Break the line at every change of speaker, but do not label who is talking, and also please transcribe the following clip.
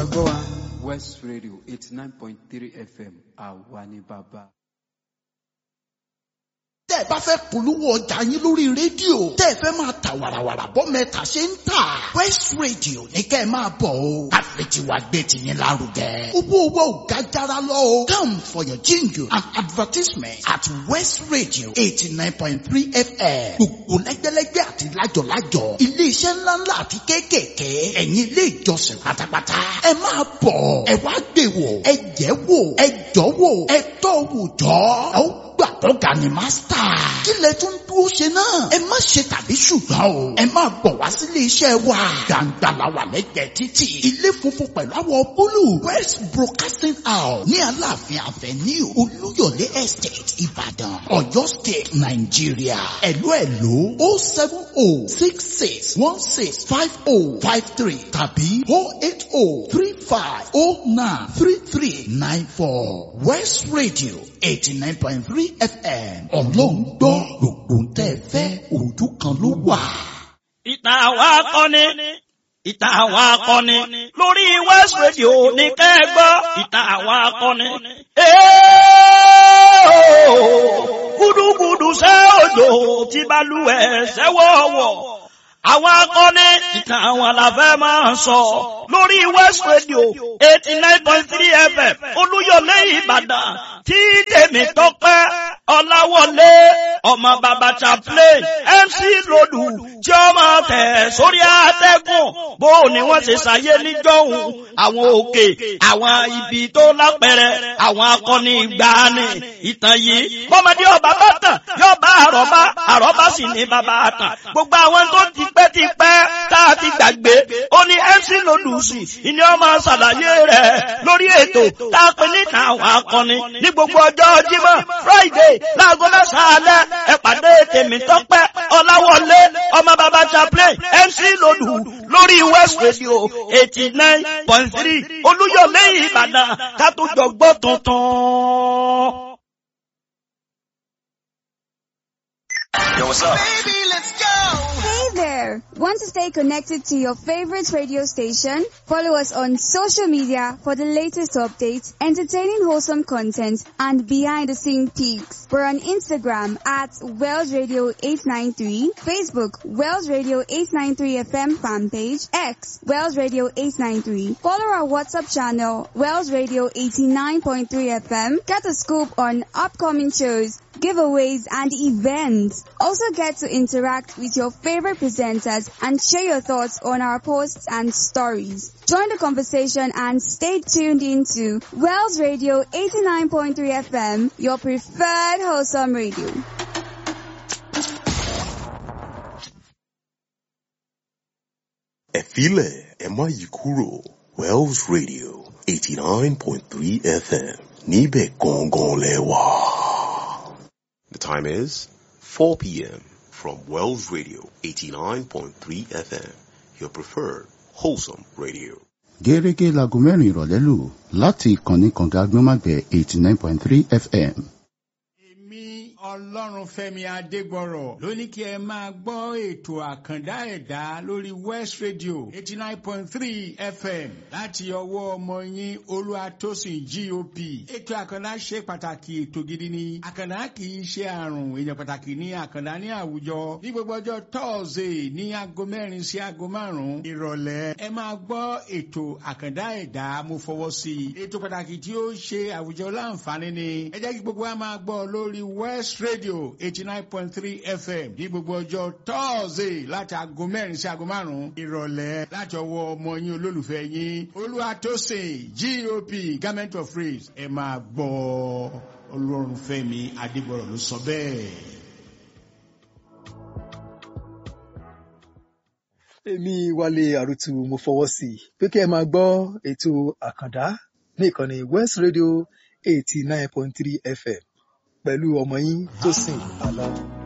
gbọ́ wa west radio eighty nine point three fm àwa ni bàbá.
tẹ́ ẹ bá fẹ́ polówó ọjà yín lórí rédíò tẹ́ ẹ fẹ́ máa ta wàràwàrà bọ́ mẹ́ta ṣe ń tà west radio ní kẹ́ ẹ máa bọ̀ o àfẹ̀tiwa gbé tiyín lárugẹ. owó owó ò ga jara lọ o come for your jingle and advertisement at west radio eighty nine point three fm gbogbo lẹ́gbẹ́lẹ́gbẹ́ àti lájọ̀lájọ̀ iléeṣẹ́ ńláńlá àti kéékèèké ẹ̀yin ilé ìjọsìn pátápátá ẹ máa bọ̀ ẹ wá gbé wò ẹ jẹ́ wò ẹ jọ́ wò ẹ tọ́ wò jọ́ ẹ ó gbà tọ́ga ni mástà. kí lẹ tún dúró ṣe náà. ẹ má ṣe tàbí ṣùgbọ́n o. ẹ máa bọ̀ wá sílé iṣẹ́ wa. gbàǹgbà la wà lẹ́gbẹ̀ẹ́ títì. ilé funfun pẹ̀lú àwọ̀ búlù. west broadcasting house ní aláàfin avenue olúyọ̀lé estate ìbàdàn ọ̀yọ́ state nàìjíríà. ẹ̀lú ẹ̀lú o seven o six six one six five o five three tàbí o eight o three five o nine three three nine four west radio eighty nine point three fm ọlọ́run gbọ́ gbogbo ń tẹ́ ẹ fẹ́ ojú kan ló wà.
ìtàn àwọn akọni ìtàn àwọn akọni lórí west radio ní kẹ́gbọ́ ìtàn àwọn akọni. gúdúgúdú ṣe òjò tí balùwẹ̀ ṣẹ́wọ̀wọ̀ àwọn akọni ìtàn àwọn àlàfẹ́ máa ń sọ lórí west radio eighty nine point three fm olúyọlé ìbàdàn tí tèmi tọpẹ́ ọláwọlé ọmọ bàbá chaplain mc lòdù tí ó máa tẹ̀ sórí àtẹ́gùn bó ni wọ́n ṣe ṣàyé níjọ́hun àwọn òkè àwọn ibi tó lápẹ̀rẹ̀ àwọn akọni ìgbàanì ìtàn yìí bọ́mọdé ọba bá tàn yóò bá àrọ́bá àrọ́bá sì ní bàbá àtàn gbogbo àwọn tó ti pẹ́ ti pẹ́ tá a ti gbàgbé ó ní mc lòdù sí ìní ọmọ ṣàlàyé rẹ̀ lórí ètò tá a pè ní àwọn akọni ní gbogbo ọjọ́ jímọ̀ friday láago mẹ́sàn-án alẹ́ ẹ pàdé tèmi tọ́pẹ́ ọláwọlé ọmọ bàbá chaplain mc lòdù lórí west radio eighty nine point three olúyọlé ìbàdàn ká tó jọ gbọ́ tuntun.
Yo, what's up?
Hey there! Want to stay connected to your favorite radio station? Follow us on social media for the latest updates, entertaining wholesome content, and behind the scene peaks. We're on Instagram at Wells Radio 893, Facebook Wells Radio 893 FM fan page, X Wells Radio 893. Follow our WhatsApp channel Wells Radio 89.3 FM. Get a scoop on upcoming shows, giveaways, and events. Also get to interact with your favorite presenters and share your thoughts on our posts and stories. Join the conversation and stay tuned into Wells Radio 89.3 FM, your preferred wholesome radio.
ẹ filẹ̀ ẹ má yí kúrò Wells Radio eighty nine point three FM níbẹ̀ gangan lẹ wà. The time is four p.m. from Wells Radio eighty nine point three FM your preferred wholesome radio.
gẹ́gẹ́ láago mẹ́rin ìrọ̀lẹ́ lù láti ìkànnì kànga agbọ́nmágbẹ̀ eighty nine point three fm.
èmi ọlọ́run fẹ́mi adégbọ̀rọ̀ ló ní kí ẹ máa gbọ́ ètò àkàndá ẹ̀dá lórí west radio eighty nine point three fm láti ọwọ́ ọmọ yín olúwatósìn gop ètò àkàndá ṣe pàtàkì ètò gidi ni àkàndá kì í ṣe àrùn èèyàn pàtàkì ní àkàndá ní àwùjọ ní gbogbo ọjọ́ tọ́ọ̀sì ní aago mẹ́rin sí aago márùn-ún ìrọ̀lẹ́ ẹ máa gbọ́ ètò àkàndá ẹ̀dá mo fọwọ́ sí i ètò pàtàkì tí ó ṣe àwùjọ láǹfààní ni ẹ jẹ́ kí gbogbo wa máa gbọ́ lórí west radio eighty nine point three fm ní gbogbo ọjọ́ tọ́ọ̀sì láti aago mẹ́rin sí aago márùn-ún ìrọ̀lẹ́ láti ọwọ́ ọmọ yín olólùfẹ́ yín olúwatósìn gop government of praise ẹ máa gbọ́ ọlọ́run fẹ́mi adégbọ̀rọ̀ ló sọ bẹ́ẹ̀.
èmi wálé àrùtù mo fọwọ́ sí i pé kí ẹ máa gbọ́ ètò àkàndá ní ìkànnì west radio eighty nine point three fm pẹ̀lú ọmọ yín tó sìn àlọ́.